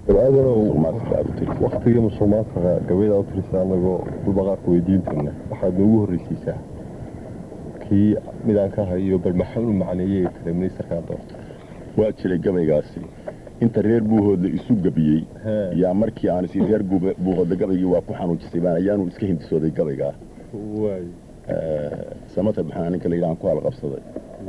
waktigii musulmaanka gabayda u tirisa anagoo dulbaqaarka weydiintana waxaad noogu horreysiisaa kii midaan ka hayo bal maxaan u macneeyey kale ministarkaan doorta waa jiray gabaygaasi inta reer buuhoodla isu gabiyey yaa markii aan isi reer buuhoodla gabaygii waa ku xanuujisay baan ayaanu iska hindisooday gabaygaa samatar maxaa ninka la yidhahan ku halqabsaday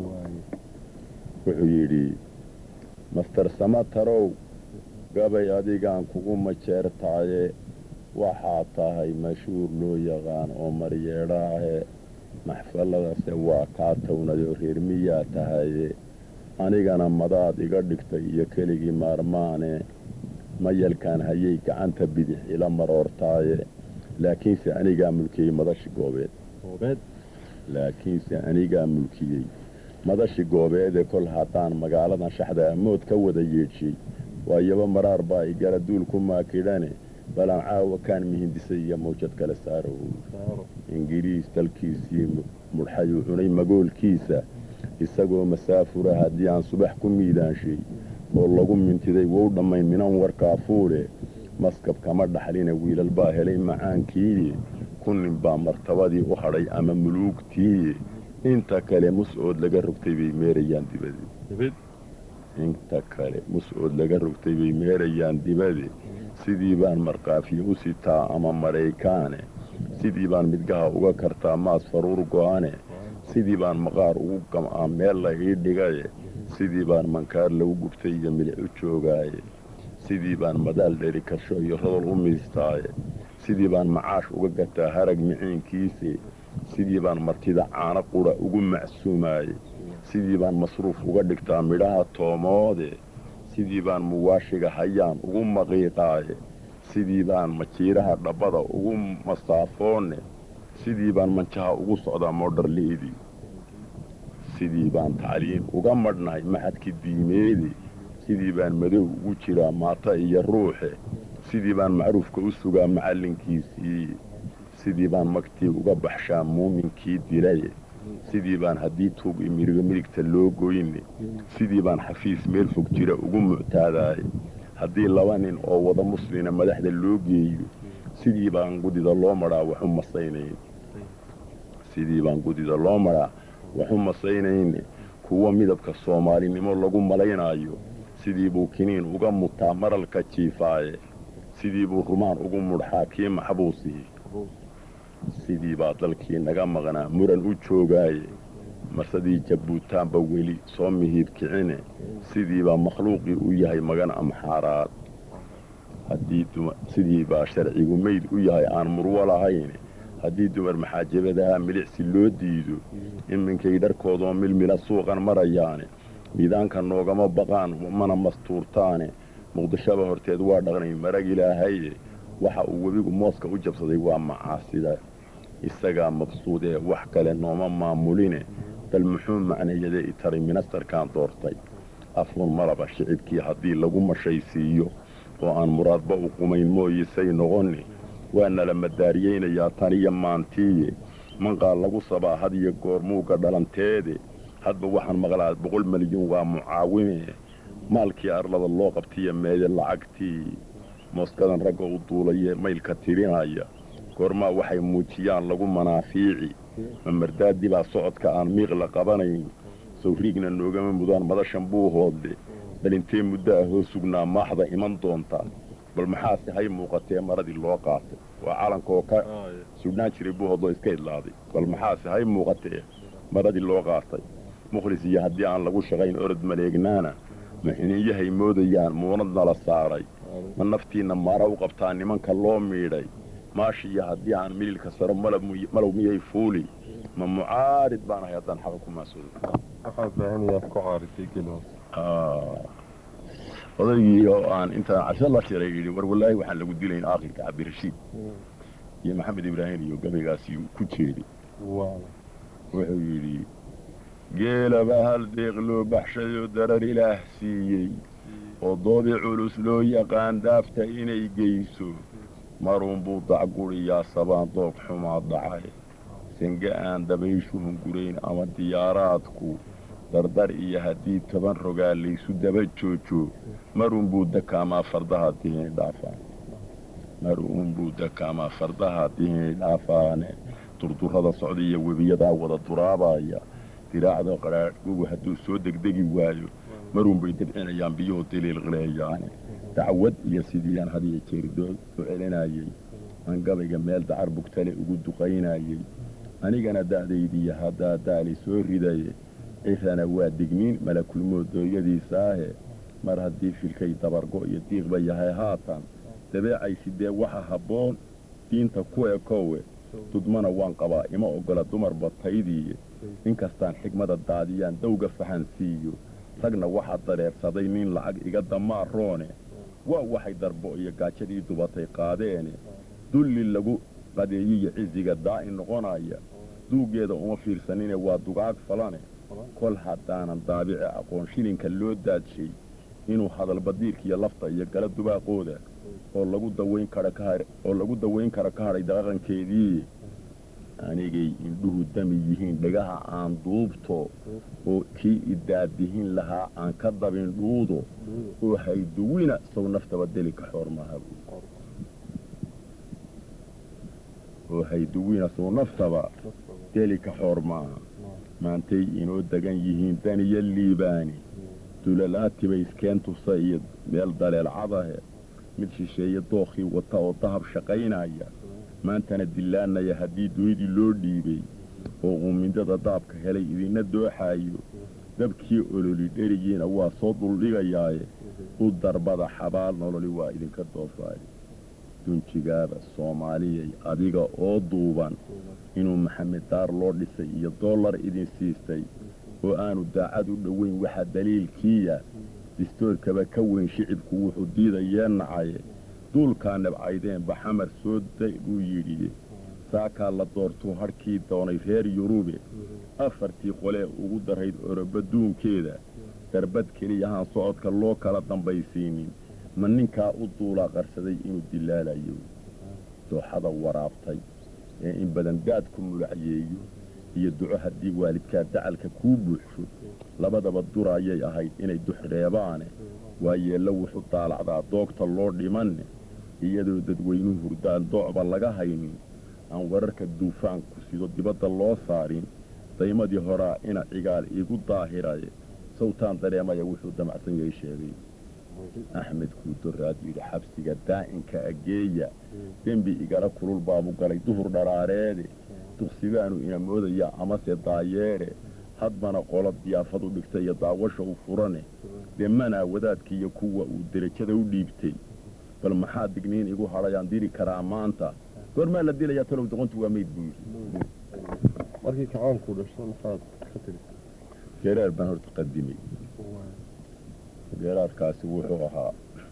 wuxuu yidhi master samatarow gabay adigaan kugu majeertaaye waxaa tahay mashhuur loo yaqaan oo maryeedhaahe maxfaladase waa kaa townadoo reer miyaa tahaye anigana madaad iga dhigtay iyo keligii maarmaane mayalkaan hayay gacanta bidix ila maroortaaye laakiinse anigaa mulkiyey madashi goobeed laakiinse anigaa mulkiyey madashi goobeede kol haddaan magaaladan shaxda amood ka wada yeedhshay waayaba maraar baa igala duul ku maakidhane balan caawa kaan mihindisay iyo mawjad kale saarow ingiriis dalkiisii mudhxayuu cunay magoolkiisa isagoo masaafura haddii aan subax ku miidaanshay oo lagu mintiday wou dhammayn minan warkaa fuudhe maskab kama dhaxline wiilal baa helay macaankiiye kunnin baa martabadii u hadhay ama muluugtiiye inta kale mus-ood laga rogtay bay meerayaan dibade inta kale mus-ood laga rogtay bay meerayaan dibade sidii baan markaafiye u sitaa ama maraykaane sidii baan midgaha uga kartaa maas faruur go'ane sidii baan maqaar ugu gam'aa meel la ii dhigaye sidii baan mankaar lagu gubtay iyo milic u joogaaye sidii baan madaal dheri karsho iyo rodol u miistaaye sidii baan macaash uga gataa harag miciinkiise sidii baan martida caano qudha ugu macsuumaaye sidii baan masruuf uga dhigtaa midhaha toomoode sidii baan muwaashiga hayaan ugu maqiiqaaye sidii baan majiiraha dhabbada ugu masaafoonne sidii baan manjaha ugu socdaa moodharli'idii sidii baan tacliin uga madhnahay maxadki diimeede sidii baan madow ugu jiraa maata iyo ruuxe sidii baan macruufka u sugaa macallinkiisii sidii baan magtii uga baxshaa muuminkii dilaye sidii baan haddii tuug imiriga midigta loo goyne sidii baan xafiis meel fog jira ugu muctaadaaye haddii laba nin oo wada muslina madaxda loo geeyo sidii baan gudida loo madhaa waxu masaynayn sidii baan gudida loo madhaa waxu masaynayne kuwa midabka soomaalinimo lagu malaynaayo sidii buu kiniin uga mutaa maralka jiifaaye sidii buu rumaan ugu mudxaa kii maxbuusii sidii baa dalkii naga maqnaa muran u joogaaye marsadii jabbuutaanba weli soo mihiib kicine sidii baa makhluuqii u yahay magan amxaaraad sidii baa sharcigu meyd u yahay aan murwo lahayn haddii dumar maxaajabadaha milicsi loo diido iminkay dharkoodoo milmila suuqan marayaane miidaanka noogama baqaan mana mastuurtaane muqdishoba horteed waa dhaqnay marag ilaahaye waxa uu webigu mooska u jabsaday waa macaasida isagaa mabsuudee wax kale nooma maamuline bal muxuu macnayaday itaray minastarkaan doortay afuun malaba shicibkii haddii lagu mashaysiiyo oo aan muraadba u qumayn mooyisay noqonni waa nala madaariyeynayaa tan iyo maantiiye manqaa lagu sabaa had iyo goor muuga dhalanteede hadba waxaan maqlaa boqol milyuun waa mucaawime maalkii arlada loo qabtiya meede lacagtii mooskadan ragga u duulaye maylka tirinaya goormaa waxay muujiyaan lagu manaafiici mamardaadii baa socodka aan miiqla qabanayn sawriigna noogama mudaan madashan buu hoodle bal intee muddo ah hoo sugnaa maaxda iman doontaa bal maxaase hay muuqatee maradii loo qaatay waa calankaoo ka sugnaan jiray buu hoodloo iska idlaaday bal maxaase hay muuqatee maradii loo qaatay mukhlis iyo haddii aan lagu shaqayn orod maleegnaana maxiniinyahay moodayaan muunad nala saaray ma naftiinna maara u qabtaa nimanka loo miidhay maashi iyo haddii aan mililka saro malow miyay fuuli ma mucaarid baan ahay haddaan xaqa ku maasuodaygii oo aan intaan casho la shiray yidhi war wallaahi waxaan lagu dilayn aakhirka cabdirashiid iyo maxamed ibraahim iyo gabaygaasi ku jeedi wuxuu yidhi geelaba hal deeq loo baxshayoo darar ilaah siiyey oo doodi culus loo yaqaan daafta inay geyso maruunbuu dacguriyaa sabaan doog xumaa dhacay sange aan dabayshu hungurayn ama diyaaraadku dardar iyo haddii toban rogaa laysu daba joojo marunbuu dakaamaa fardaha dihini dhaafaan marunbuu dakaamaa fardaha dihini dhaafaane durdurada socda iyo webiyadaa wada duraabaya diraacda qadhaadhgugu hadduu soo degdegi waayo marunbay dabcinayaan biyuhu diliilqileeyaane dacwad iyo sidiiaan hadiyo jeer soo celinayey aan gabayga meel dacar bugtale ugu duqaynayey anigana da'daydiiyo haddaa daali soo ridaye cirana waa digniin malakulmoodooyadiisaahe mar haddii filkay dabargo iyo diiqba yahay haatan dabeecay sidee waxa habboon diinta ku ekowe dudmana waan qabaa ima oggola dumarba taydiiye inkastaan xigmada daadiyaan dawga fahansiiyo ragna waxaa dareersaday nin lacag iga damaaroone waa waxay darbo iyo gaajadii dubatay qaadeene dulli lagu qadeeyiyo cisiga daa'in noqonaya duuggeeda uma fiirsanine waa dugaag falane kol haddaanan daabici aqoon shilinka loo daadshay inuu hadalbadiirkiiyo lafta iyo gala dubaaqooda oo lagu dawayn kara ka oo lagu dawayn kara ka hadhay dhaqankeedii anigay indhuhu dami yihiin dhagaha aan duubto oo kii idaadihin lahaa aan ka dabin dhuudo oo hayduwina sow naftaba deli ka xoormaha oo hayduwina sow naftaba deli ka xoor maaha maantay inoo degan yihiin daniyo liibaani dulalaatibay iskeen tusa iyo meel daleelcadahe mid shisheeye dookhii wata oo dahab shaqaynaya maantana dillaanaya haddii dunidii loo dhiibay oo uumindada daabka helay idinna dooxaayo dabkii ololi dherigiina waa soo duldhigayaaye u darbada xabaal nololi waa idinka doofaayo dunjigaaba soomaaliyay adiga oo duuban inuu maxamed daar loo dhisay iyo dollar idin siistay oo aanu daacad u dhoweyn waxaa daliilkiiya distoorkaba ka weyn shicibku wuxuu diidayee nacaye duulkaa nabcaydeen baxamar soo day buu yidhi saakaa la doortuu hadhkii doonay reer yurube afartii qolee ugu darayd oroba duunkeeda darbad keliyahaan socodka loo kala dambaysiinin ma ninkaa u duulaa qarsaday inuu dilaalayo dooxada waraabtay ee in badan daadku mulacyeeyo iyo duco haddii waalidkaa dacalka kuu buuxsho labadaba duraayay ahayd inay duxreebaane waa yeello wuxuu daalacdaa doogta loo dhimanne iyadoo dadweynuhu hurdaan doocba laga haynin aan wararka duufaanku sido dibadda loo saarin daymadii horaa ina cigaal iigu daahiraye sawtaan dareemaya wuxuu damacsan yahay sheegay axmed kuudoraad yidhi xabsiga daa'inka ageeya dembi igala kulul baabu galay duhur dharaareede duqsibaanu ina moodaya amase daayeedhe hadbana qolo diyaafadu dhigtay iyo daawasha u furane demanaa wadaadkiiyo kuwa uu derajada u dhiibtay bal maxaa digniin igu hadhayaan diri karaa maanta goormaa la dilayaa talow doqontu waa meyd buu yidhi markii kacaanku dhasho maxaad ka tiri geeraar baan horta qadimay geeraarkaasi wuxuu ahaa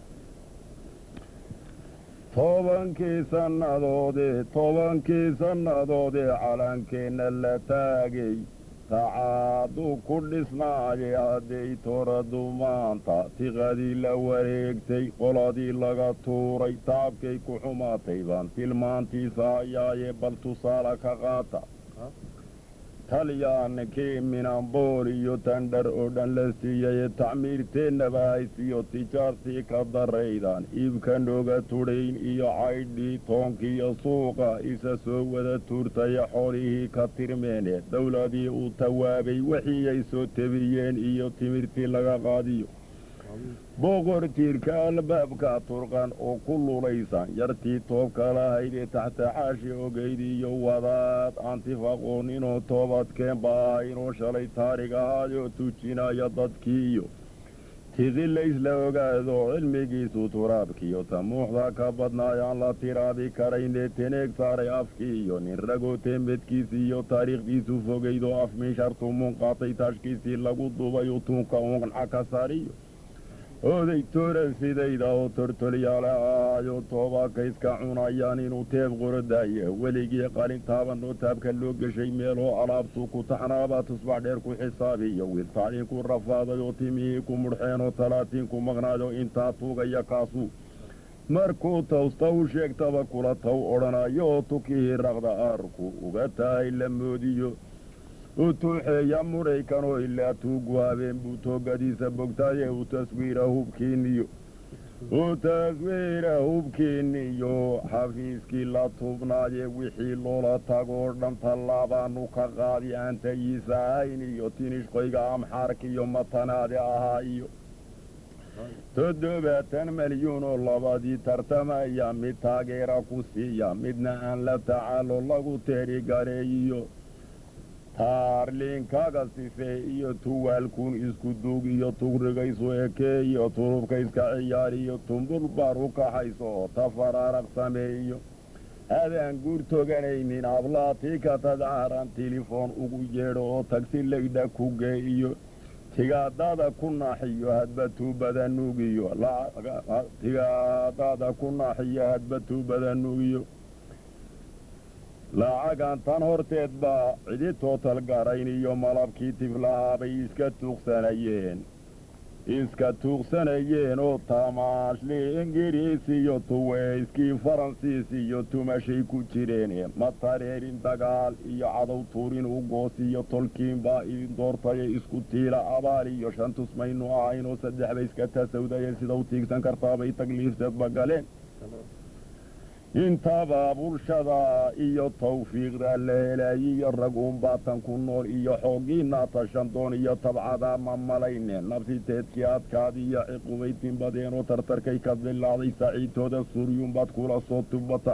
tobankii sannadoodee tobankii sannadoodee calankeenna la taagay tacaadu ku dhisnaayay hadday toradu maanta tiqadii la wareegtay qoladii laga tuuray taabkay ku xumaatay baan tilmaantiisa hayaaye bal tusaale ka qaata talyaaninkii minambool iyo tandhar oo dhan la siiyey tacmiirteennaba haysiyo tijaartii ka daraydan iibka nooga tudhayn iyo caydhii toonkiiyo suuqa isa soo wada tuurtaya xoolihii ka tirmeene dowladii uu tawaabay wixii ay soo tebiyeen iyo timirtii laga qaadiyo boqor tiirka albaabka turqan oo ku lulaysan yartii toobka lahaydee taxta xaashi ogeyd iyo wadaad antifaqooninoo toobadkeenba ahaynoo shalay taarig ahaayoo tujinaya dadkii iyo tiqi laysla ogaado cilmigiisu turaabkiiyo tamuuxda ka badnaayaan la tiraabi karaynee teneeg saaray afkii iyo nin ragoo teemedkiisii iyo taariikhdiisu fogaydoo afmiishartu munqaatay taashkiisii lagu dubay utuunka unqanca ka saariyo oday tooran sidayda oo tortolyaale ahaayo toobaka iska cunayaan inuu teeb qorodaaye weligii qalin taabanoo taabka loo geshay meeloo alaabtuu ku taxnaabaa tusbax dheer ku xisaabiyo wiil tacliinku rafaaday oo timihii ku mudhxeenoo talaatiinku maqnaayo intaa tuugaya kaasuu markuu tawsta u sheegtaba kula taw odhanayo oo tukihii raqda aarku uga tahay la moodiyo u tuuxeeya muraykanoo ilaa tuugu habeen buu toogadiisa bogtaaye u taswiira hubkiinniyo u taswiira hubkiinniyo xafiiskii la tubnaaye wixii loola tagoo dhan tallaabaanu ka qaadi aan tayiisa ahayn iyo tinishqoyga amxaarka iyo matanaade ahaa iyo toddobaatan malyuun oo labadii tartamaya mid taageera ku siiya midna aan la tacaalo lagu teerigareeyiyo taarliinkaga sife iyo tuwaalkuun isku duug iyo tugrigaysu ekee iyo turubka iska ciyaariyo tumbul baar u kaxayso oo tafaraaraq sameeyo adaan guur toganaynin ablaatii ka tadcaaran tilifoon ugu yeedho oo tagsi laydha ku geeiyo tigaadada ku naaxiyo hadba tuubada nuugiyo tigaadada ku naaxiyo hadba tuubada nuugiyo lacagan tan horteed baa cidi tootal garayn iyo malabkii tiflahaa bay iska tuuqsanayeen iska tuuqsanayeen oo tamaashli ingiriis iyo tuweyskii faransiis iyo tumashay ku jireen ma tareerin dagaal iyo cadow tuurin u goos iyo tolkiin baa idin doortaye isku tiila abaal iyo shan tusmaynu ahayn oo saddex bay iska tasawdaye sida u tiigsan kartaabay tagliifteedba galeen intaba bulshada iyo tawfiiqda la helaayiyo rag uunbaatan ku nool iyo xooggiinaa tashandoon iyo tabcadaa ma malayne nafsiteedkii adkaad iyo ciqubaytin badeenoo tartarkay ka dilaaday saciidtooda suryuunbaad kula soo tubata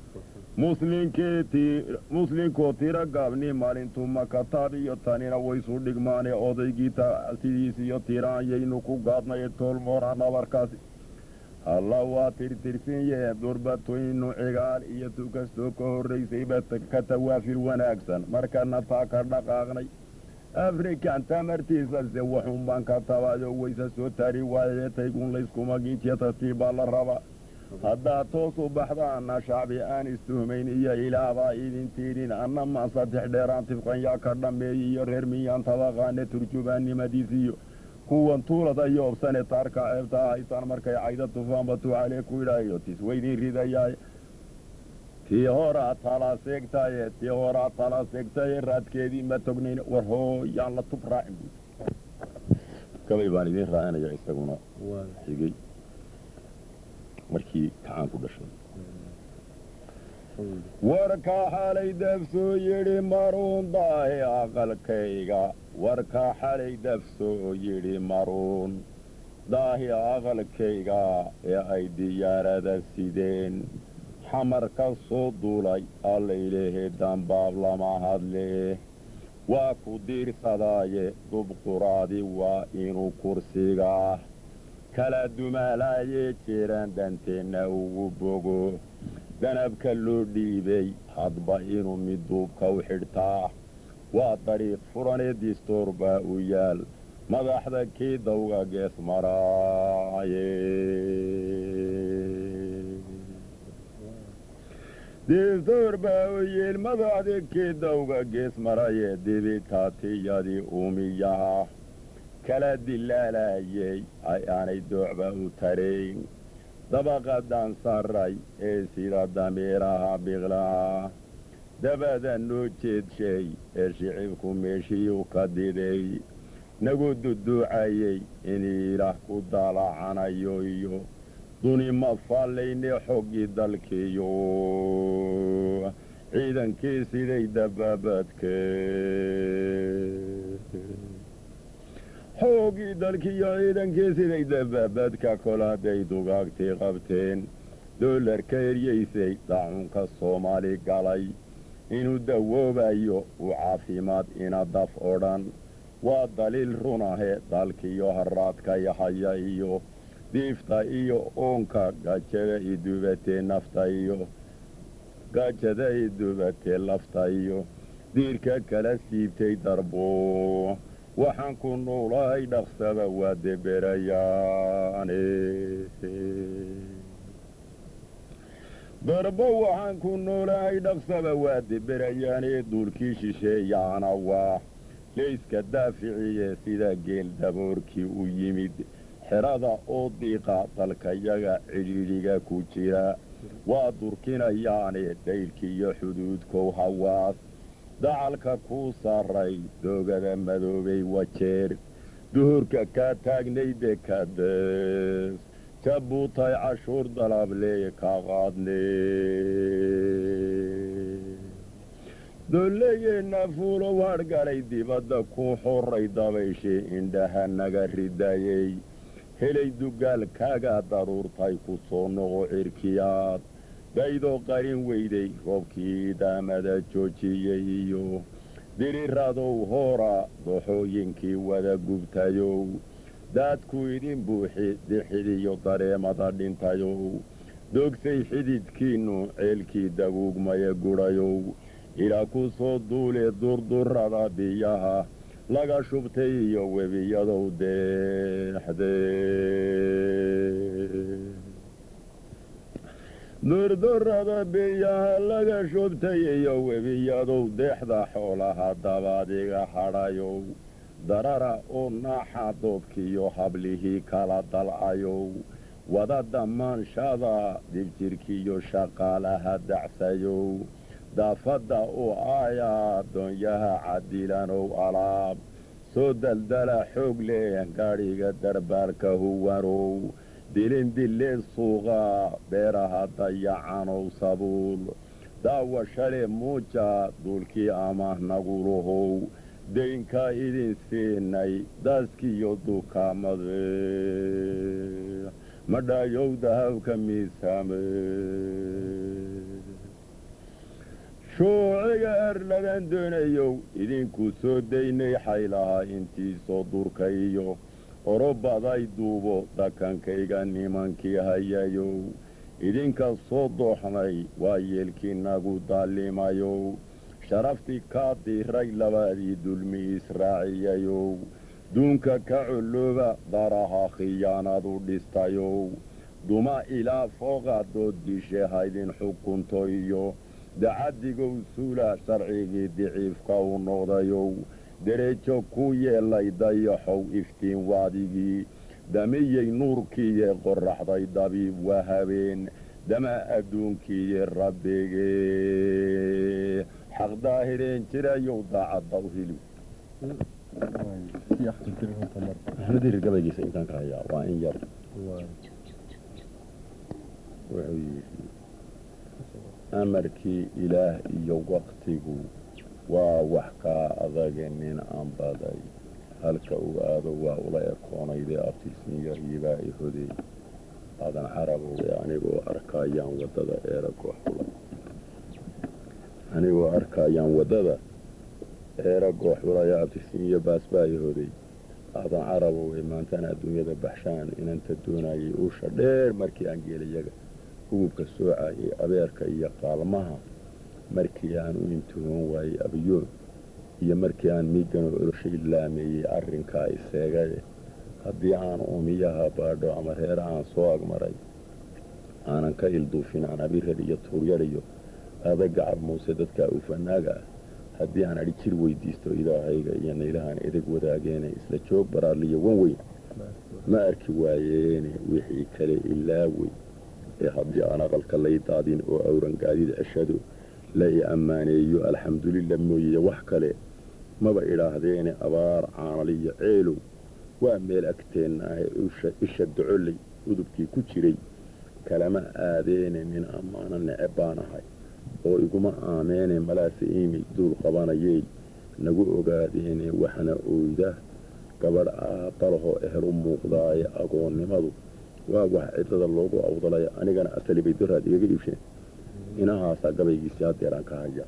muslinkoo tiro gaabni maalintuu makataab iyo tanina waysu dhigmaane odaygii sidiis iyo tiraanyaynu ku gaadnay toolmoora nabarkaasi alla waa tirtirsan yee durbatoynu cigaal iyo tu kastoo ka horraysayba ka tawaafir wanaagsan markana taa ka dhaqaaqnay afrikan tamartiisase waxuun baan ka tabayo wayse soo tari waayee taygun layskuma giijiya tartiibbaa la rabaa haddaad toos u baxdaana shacbi aan istuhmayn iyo ilaabaa idin tiidhin anna maan saddex dheeraan tifqan yaa ka dhammeeyey iyo reer miyaan tabaqaane turjubaannimadiisiyo kuwan tuulada iyo obsane taarka ceebta haysaan markay cayda tufaanba tuucalee ku idhaayo tis weydiin ridayaay tii horaa tala seegtaye tii horaa tala seegtaye raadkeedii ma tognayn war hooyaan la tub raacin buy gabay baan idiin raacinaya isaguna xigay markii kacaan ku dhashay warkaa xalay dafsoo yidhi maruun daahe aqalkayga warkaa xalay dafsoo yidhi maruun daahi aqalkayga ee ay diyaarada sideen xamar ka soo duulay allaylehe dambaab lama hadle waa ku diirsadaaye dubquraadi waa inuu kursigaa kala dumaalaayee jiraan danteenna ugu bogo danabka loo dhiibay hadba inuu mid duubka u xidhtaa waa dariiq furanee distoor baa u yaal madaxda kii dawga gees maraaye distoor baa u yeel madaxda kii dawga gees maraye dibitaatiyadii uumiyaha kala dilaalayey ay aanay doocba u tarayn dabaqadan sarray ee sida damiiraha biqlaha dabada noo jeedshay ee shicibku meeshiiu ka diday nagu duduucayey in ilaah ku daalacanayo iyo duni ma faallayne xoggii dalkiiyo ciidankii siday dabaabadke xooggii dalkiiyo ciidankii siday dabaabadka kol hadday dugaagtii qabteen doolarka eryaysay daacunka soomaali galay inuu dawoobayo uu caafimaad ina daf oo dhan waa daliil runahe dalkiiyo haraadka yahaya iyo diifta iyo uunka gajada idubatee nafta iyo gajada idubatee lafta iyo diirka kala siibtay darbo waxaan ku nuulahay dhaqsaba waa deberayaane darbo waxaan ku noolahay dhaqsaba waa deberayaane duulkii shisheeyaana waa layska daaficiye sida geel daboorkii u yimid xerada oo diiqa dalkayaga cidhiidhiga ku jira waa durkinayaane dhaylkiiyo xuduudkow hawaas dacalka kuu saaray doogada madoobay wajeer duhurka kaa taagnayde kadees jabuutay cashuur dalablee ka qaadne dolleyeenna fuulo wargalay dibadda ku xoray dabayshii indhaha naga ridayey helay dugaal kaaga daruurtay ku soo noqo cirkiyaad daydoo qarin weyday roobkii daamada joojiyey iyo diriradow hoora dooxooyinkii wada gubtayow daadku idin buuxi dixidiyo dareemada dhintayow dogsay xididkiinnu ceelkii daguugmaya gudhayow ilaa ku soo duule durdurrada biyaha laga shubtay iyo webiyadow deexdee durdurrada biyaha laga shubtay iyo webiyadow deexda xoolaha dabaadiga hadhayow darara oo naaxa doobkiiyo hablihii kala dalcayow wada dammaanshaada dibjirkiiyo shaqaalaha dacsayow daafadda oo aayaa doonyaha cadilanow alaab soo daldala xoog leh gaadhiga darbaalka huwanow dilindillee suuqa beeraha dayacanow sabuul daawa shale muuja duulkii amaah nagulahow daynkaa idin siinay daaskiiyo dukaamade madhaayow dahabka miisaame shuuciga erladan doonayow idinku soo daynay xaylaha intiisoo durkayo orobaday duubo dakankayga nimankii hayayow idinka soo dooxnay waa yeelkii nagu daallimayow sharaftii kaa diray labadii dulmi israaciyayow duunka ka collooba daraha khiyaanadu dhistayow duma ilaa fooqa dood dishe haydin xukunto iyo dacaddigow suula sharcigii diciifka u noqdayow dereejo ku yeelay dayaxow iftiin waadigii damiyey nuurkiiye qorraxday dabiib waa habeen dama adduunkiiye rabbigee xaqdaahireen jirayow daacaddaw hili axmed hirir gabaygiisa intaan ka hayaa waa in yar wuxuu yidhi amarkii ilaah iyo waktigu waa wax kaa adage nin aan baday halka uu aado waa ula ekoonayde abtiisin yaryibaa i hodey aadan carabowde anigoo arkaayaan waddada eera goox xulay anigoo arkaayaan waddada eera goox xulaya abtiisin iyo baasbaa i hoday aadan carabowde maantaan adduunyada baxshaan inanta doonayay uusha dheer markii aan geelayaga hugubka soocayay abeerka iyo qaalmaha markii aan u intihoon waayey abiyoon iyo markii aan miiganoo oloshay laameeyey arrinkaa iseegaye haddii aan uumiyaha baadho ama reer aan soo agmaray aanan ka ilduufin aan abirar iyo tuuryadhiyo adagacab muuse dadkaa ufanaaga ah haddii aan adhi jir weydiisto ilaahayga iyo naylahaan edeg wadaageene isla joog baraarliyo wan weyn ma arki waayeene wixii kale ilaawey ee haddii aan aqalka lay daadin oo awran gaadid ceshado la i ammaaneeyo alxamdulillah mooyeye wax kale maba idhaahdeene abaar caanaliyo ceelow waa meel agteenna ahe isha docoley udubkii ku jiray kalama aadeene nin ammaano neceb baan ahay oo iguma aameene malaase iimi duul qabanayey nagu ogaadeene waxna oyda gabadh aabbalahoo ehel u muuqdaaye agoonnimadu waa wax cidlada loogu awdalay anigana asali bay daraad igaga iibsheen inahaasaa gabaygiisii haddeeraan ka haya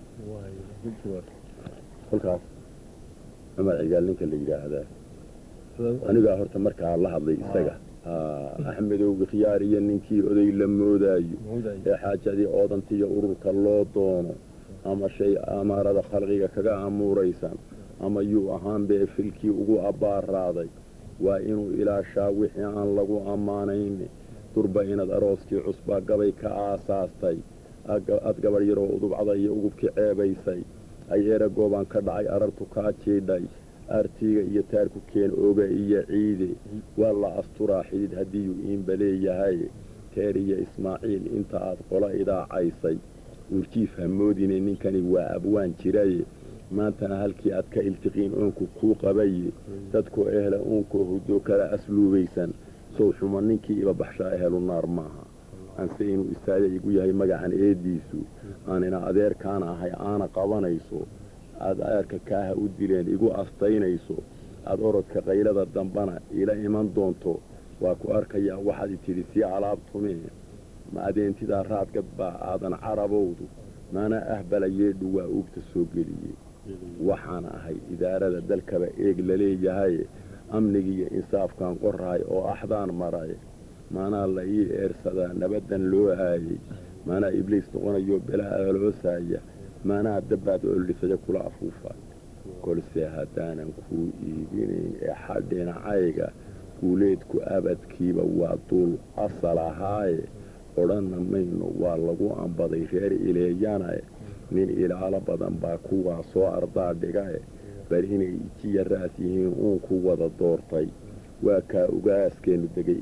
kolkaas cumar cigaal ninka la yidhaahdaa anigaa horta markaa la hadlay isaga axmedowga khiyaar iyo ninkii oday la moodaayo ee xaajadii oodantiiyo ururka loo doono ama shay amaarada khalqiga kaga amuuraysan ama yuu ahaanbee filkii ugu abbaaraaday waa inuu ilaashaa wixii aan lagu ammaanayn durba inaad arooskii cusbaa gabay ka aasaastay ad gabadh yaroo udubcada iyo ugubkii ceebaysay ay eera goobaan ka dhacay arartu kaa jiidhay aartiiga iyo taarku keen oga iyo ciide waa la asturaa xidid haddiiyuu iinba leeyahay teer iyo ismaaciil inta aad qola idaacaysay uurjiif hamoodine ninkani waa abwaan jiraye maantana halkii aad ka iltiqiin oonku kuu qabaye dadkoo ehla uunkoo huddo kala asluubaysan sow xuma ninkii iba baxshaa ehelu naar maaha anse inuu istaaga igu yahay magacan eeddiisu aanina adeerkaana ahay aana qabanayso aad adeerka kaaha u dileen igu astaynayso aad orodka qaylada dambana ila iman doonto waa ku arkayaa waxaad i tidhi sii alaabtumee ma adeentidaa raadgad baa aadan carabowdu maana ahbala yeedhu waa uugta soo geliyey waxaan ahay idaarada dalkaba eeg laleeyahay amnigiiyo insaafkaan qorahay oo axdaan maray maanaa la ii eersadaa nabaddan loo aayey maanaa ibliis noqonayo belaa aloosaya maanaa dabbaad oldhisaya kula afuufa kolse haddaanan kuu iibinayn ee xadhinacayga guuleedku abadkiiba waa duul asal ahaaye odhanna mayno waa lagu ambaday reer ileeyanae nin ilaalo badan baa kuwaa soo ardaa dhigae bal inay ijiya raas yihiin uunku wada doortay waa kaa ugaaskeennu degay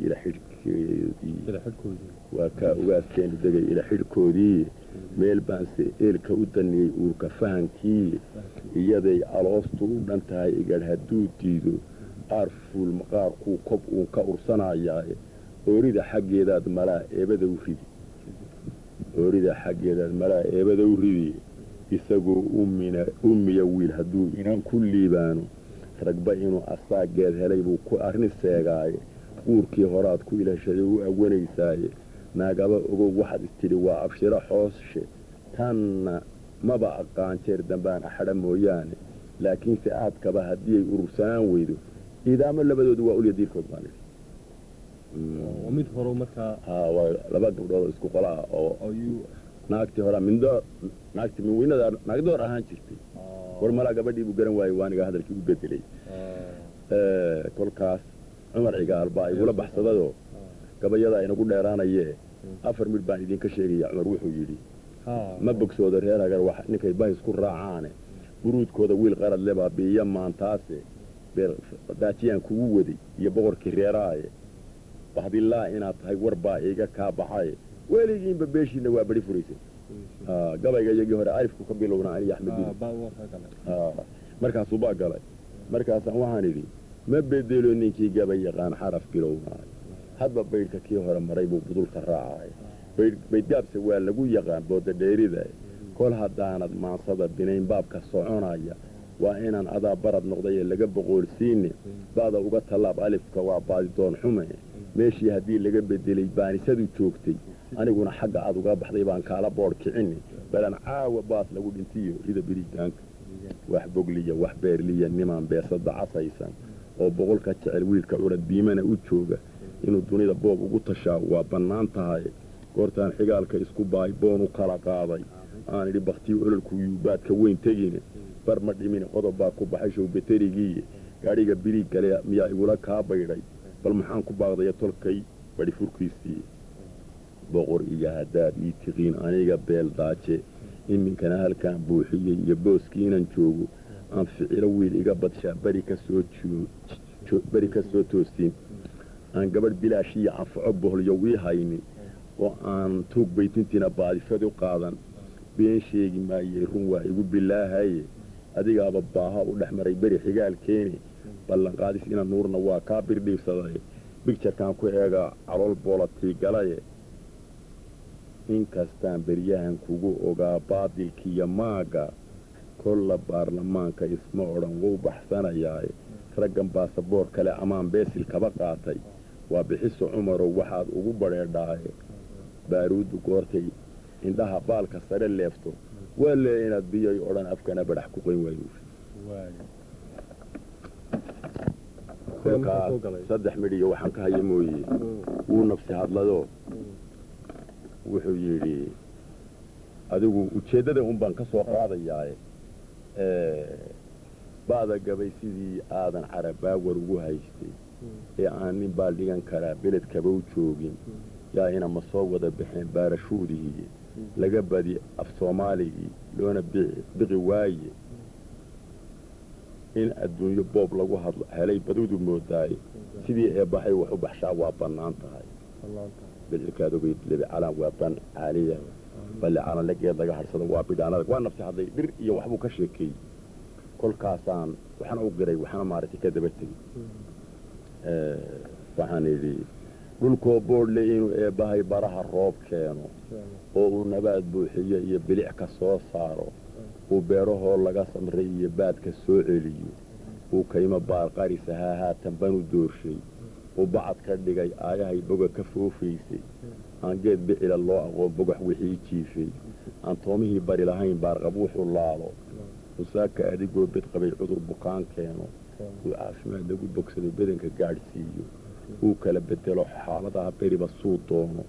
waa kaa ugaaskeennu degay ila xidhkoodii meel baanse eelka u daniyey uurka fahankii iyaday aloostu u dhan tahay igadh hadduu diido qaar fuul maqaarkuu kob uun ka ursanayaae oorida xaggeedaad malaa eebada u ridi oorida xaggeedaad malaa eebada u ridi isagoo ummiya wiil hadduu inan ku liibaano ragba inuu asaageed helay buu ku arrin seegaaye uurkii horaad ku ilhashaday u awanaysaaye naagaba ogow waxaad istidhi waa abshiro xooshe tanna maba aqaan jeer dambaan axadha mooyaane laakiinse aadkaba haddii ay urursanaan weydo iidaamo labadoodu waa ulya diirkood baan idhi mid horo markaa waa laba gabdhood oo isku qola ah oo naagtii horaa mindoor naagtii minweynada naagdoor ahaan jirtay war malaa gabadhii buu garan waayey waaniga hadalkii u bedelay kolkaas cumar cigaal baa igula baxsadayoo gabayadaa inagu dheeraanayee afar midh baan idinka sheegaya cumar wuxuu yidhi ma bogsooda reer hagar wax ninkay bahis ku raacaane buruudkooda wiil qarad lebaa biiyo maantaase daajiyaan kugu waday iyo boqorkii reeraaye bahdilaa inaad tahay war baa iiga kaa baxaye weligiinba beeshiinna waa bari furaysay gabayga iyagii hore alifku ka bilowna aniyo axmedin markaasuu baa galay markaasaan waxaan idhi ma bedelo ninkii gabay yaqaan xaraf bilownaayo hadba baydhka kii hore maray buu budulka raacay baydgaabse waa lagu yaqaan booda dheerida kol haddaanad maansada binayn baabka soconaya waa inaan adaa barad noqdayee laga boqoolsiine ba'da uga tallaab alifka waa baadidoon xume meeshii haddii laga bedelay baanisadu joogtay aniguna xagga aad uga baxday baan kaala boodh kicini balan caawa baas lagu dhintiyo rida birigaanka wax bogliya wax beerliya nimaan beesada casaysan oo boqolka jecel wiilka curad biimana u jooga inuu dunida boob ugu tashaa waa bannaan tahay goortaan xigaalka isku baay boon u kala qaaday aan idhi bakhtiyo ololku yuubaadka weyn tegine bar ma dhimine qodob baa ku baxay show beterigiiye gaadhiga biriig gale miyaa igula kaa baydhay bal maxaan ku baaqdaya tolkay badhi furkiisii boqor iyo haddaad ii tiqiin aniga beel daaje iminkana halkaan buuxiyey iyo booskiinan joogo aan ficilo wiil iga badshaa beri kaberi ka soo toosiin aan gabadh bilaashiiyo anfaco boholyo wii haynin oo aan tuug baytintiina baadifadu qaadan been sheegi maayey run waa igu bilaahaye adigaaba baaha u dhex maray beri xigaalkeeni ballanqaadis ina nuurna waa kaa birdhiibsaday bigjarkaan ku eegaa calool boolatii galaye inkastaan beryahan kugu ogaa baadilkiiyo maagga kolla baarlamaanka isma odhan wou baxsanayaaye raggan baasaboor kale amaan beesil kaba qaatay waa bixiso cumarow waxaad ugu badheedhaaye baaruuddu goortay indhaha baalka sare leefto waa lee inaad biyoy odhan afkana badhax ku qoyn waayo kolkaas saddex midhiyo waxaan ka haya mooye wuu nafsi hadladoo wuxuu yidhi adigu ujeeddada un baan ka soo qaadayaaye ba'da gabay sidii aadan carabaawar ugu haystay ee aan nin baa dhigan karaa beledkaba u joogin yaa ina ma soo wada baxeen baarashuudihii laga badi af soomaaligii loona biqi waaye in adduunyo boob lagu hadlo helay badudu moodaaye sidii eebbahay wax u baxshaa waa bannaan tahay bedcelkaad ogeyd lebi calaan waa ban caaliya balle calanle geed laga hadhsado waa bidhaanada waa nafsi hadlay dhir iyo waxbuu ka sheekeeyey kolkaasaan waxna u giray waxna maaragtay ka daba tegi waxaan idhi dhulkoo boodhle inuu eebbahay baraha roob keeno oo uu nabaad buuxiyo iyo bilic ka soo saaro uu beerahoo laga samray iyo baadka soo celiyo uu kaymo baarqaris ahaa haatan banu doorshay uu bacad ka dhigay aayahay boga ka foofaysay aan geed bicila loo aqoon bogax wixii jiifay aan toomihii bari lahayn baarqab wuxuu laalo usaaka adigoo bed qabay cudur bukaan keeno uu caafimaad lagu bogsado bedanka gaadhsiiyo uu kala bedelo xaaladaha beriba suu doono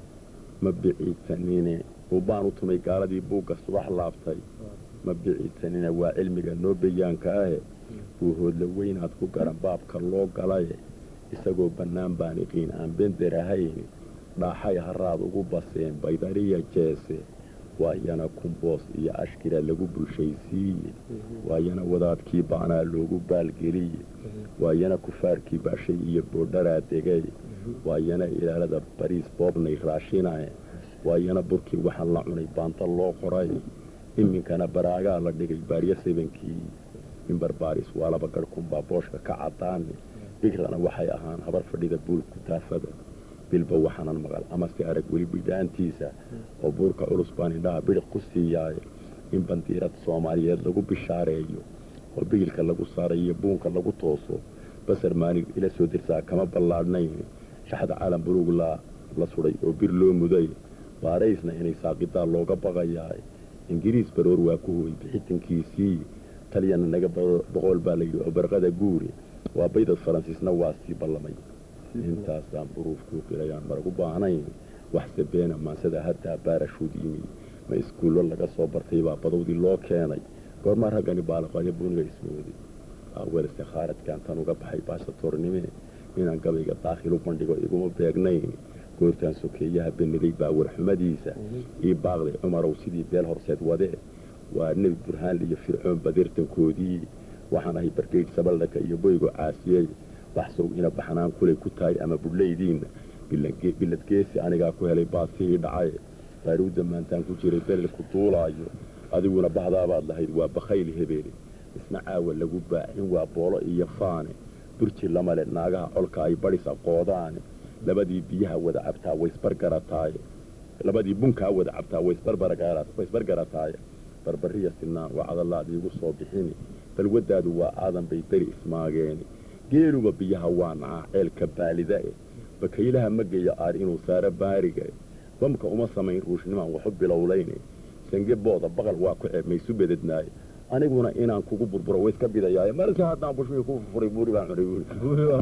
ma biciidsanine uu baan u tumay gaaladii buugga subax laaftay ma biciidsanine waa cilmiga noo bayaanka ahe uu hoodla weynaad ku garan baabka loo galaye isagoo bannaan baan iqiin aan bender ahayn dhaaxay haraad ugu baseen baydariya jeese waayana kumboos iyo ashkira lagu bulshaysiiye waayana wadaadkii baanaa loogu baalgeliye waayana kufaarkii baashay iyo boodharaa degay waayana ilaalada bariis boobnay raashinaye waayana burkii waxaan la cunay baanta loo qoray iminkana baraagaa la dhigay baaryo sebankii in barbaaris waa laba garhkunbaa booshka ka caddaane bigrana waxay ahaan habar fadhida buulku taafada bilba waxaanan maqal amase arag weli bidhaantiisa oo buurka culus baan indhaha bidhiq ku siiyaaye in bandiirad soomaaliyeed lagu bishaareeyo oo bigilka lagu saarayo buunka lagu tooso basar maalig ila soo dirsaa kama ballaadhnayn shaxda caalam buluug la sudhay oo bir loo muday baaraysna inay saaqidaa looga baqayaa ingiriis baroor waa ku hooy bixitankiisii talyana naga boqool baa layidhi oo barqada guuri waa baydad faransiisna waa sii ballamay intaasaan buruufkuu qilayaan maragu baahnayn waxse beena maansada haddaa baarashuud yimi ma iskuullo laga soo bartay baa badowdii loo keenay goormaa raggani baalaqayo buuniga ismooday awelse khaaradkan tan uga baxay baasatornime inaan gabayga daakhil u bandhigo iguma beegnayn goortaan sokeeyaha beniday baa warxumadiisa ii baaqday cumarow sidii beel horseed wadee waa nebi burhaanle iyo fircoon badeertankoodii waxaan ahay bargeydh sabaldhaka iyo boygo caasiyey baxsow ina baxnaan kulay ku tahay ama budhlaydiinna biladgeesi anigaa ku helay baasihii dhacay baaruudda maantaan ku jiray belelku duulaayo adiguna bahdaabaad lahayd waa bakhayl hebeele isna caawa lagu baacin waa boolo iyo faane burji lamale naagaha colka ay badhis aqoodaane labadii biyaha wada cabtaa waysbargarataaye labadii bunkaa wada cabtaa waysbargarataaye barbariya sinaan waa cadalaad iigu soo bixini balwaddaadu waa aadan bay beri ismaageeni geeluba biyaha waa nacaa ceelka baalidae bakaylaha ma geeya aar inuu saaro baariga bamka uma samayn ruushnimaan waxu bilowlayne sange booda baqal waa ku ceeb maysu bedednaaye aniguna inaan kugu burburo wayska bidayaaye markii haddaan bushmii ku furay buuri baan cunay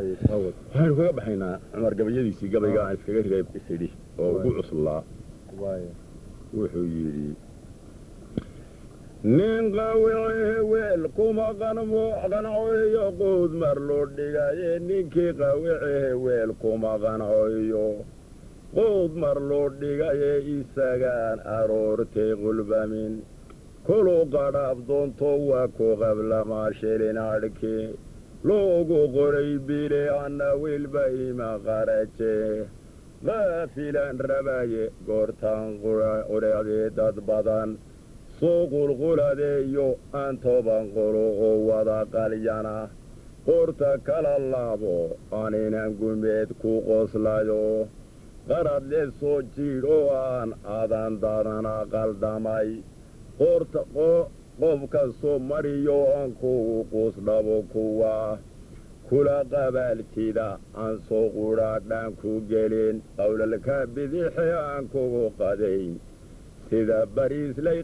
waxaynu kaga baxaynaa cumar gabayadiisii gabayga aan iskaga riday isidhi oo ugu cuslaa wuxuu yidhi nin qawice weel kuma qancoyo quud mar loo dhigaye ninkii qawicehe weel kuma qancoyo quud mar loo dhigaye isagaan aroortay qulbamin kulu qadhaab doonto waa ku qablamaa shilin adhki loogu qoray bile anna wilba ima qaraje qaafilan rabaye goortaan quracdee dad badan soo qulquladeeyo aan toban quluqo wada qalyana qoorta kala laabo aninan gumeed ku qoslayo qarad le soo jiidh oo aan adan dadana qaldamay qoorta qof kastoo mariyo aan kugu quusdhabo kuwa kula qabaaltida aan soo qudhaadhaan ku gelin qowlalka bidixe aan kugu qadayn sida bariislay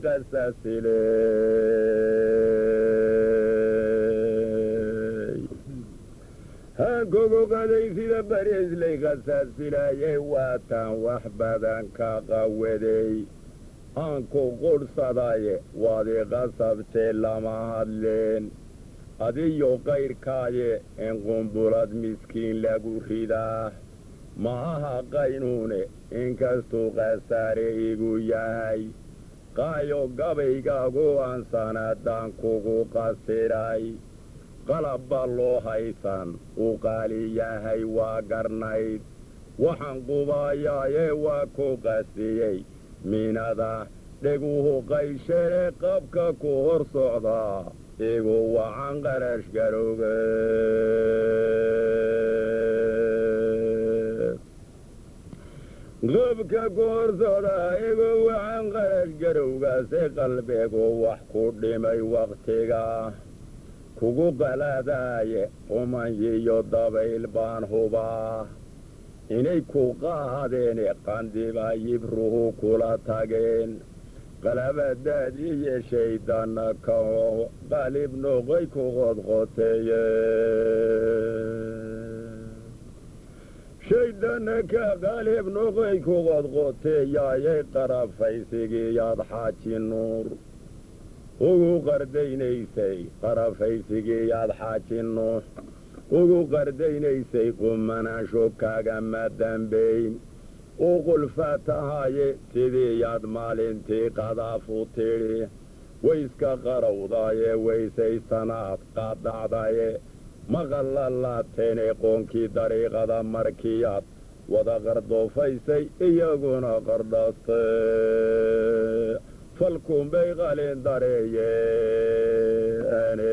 qasaasiley haan kugu qaday sida bariislay qasaasilaaye waataan wax badan ka qawaday aan ku qudhsadaye waad i qasabtee lama hadleen adiyo qayrkaaye in qumbulad miskiin lagu ridaa ma aha qaynuune inkastuu khasaare igu yahay qaayo gabaygaagu aan sanadaan kugu qasiray qalabba loo haysan u qaali yahay waa garnayd waxaan qubaayaaye waa ku qasiyey minada dheguhu qaysheene qabka ku hor socdaa igu wacan qarash garowga qobka goorsooda igu wacan qarash garowgaase qalbigu wax ku dhimay wakhtiga kugu qaladaaye qumanyiyo dabayl baan hubaa inay ku qaadeen qandiba yibruhu kula tageen qalabadaad iyo shaydana ka qalib noqoy ku qodqoteeye shaydana ka qalib noqoy ku qodqoteeyaayay qarafaysigiyaad xaaji nuur ugu qardaynaysay qarafaysigiyaad xaaji nuux ugu qardaynaysay qumanaansho kaagama dambayn u qulfa tahaye sidiiyaad maalintii qadaafu tidhi wayska qarowdaye weysaysanaad qaadacdaye maqallalaateene qoonkii dariiqada markiyaad wada qardoofaysay iyaguna qardhaste falkunbay qalin dareeyeene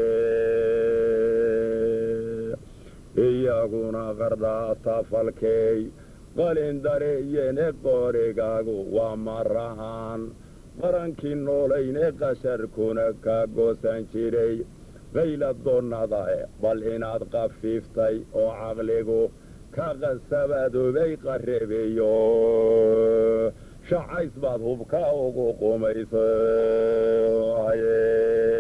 iyaguna qardhaasta falkeey qalin dareeyene qoorigaagu waa marahaan qarankii noolayne qasharkuna ka goosan jiray qayla doonnadae bal inaad qafiiftay oo caqligu ka qasabadoobay qarebeyo shacays baad hubka ugu qumaysa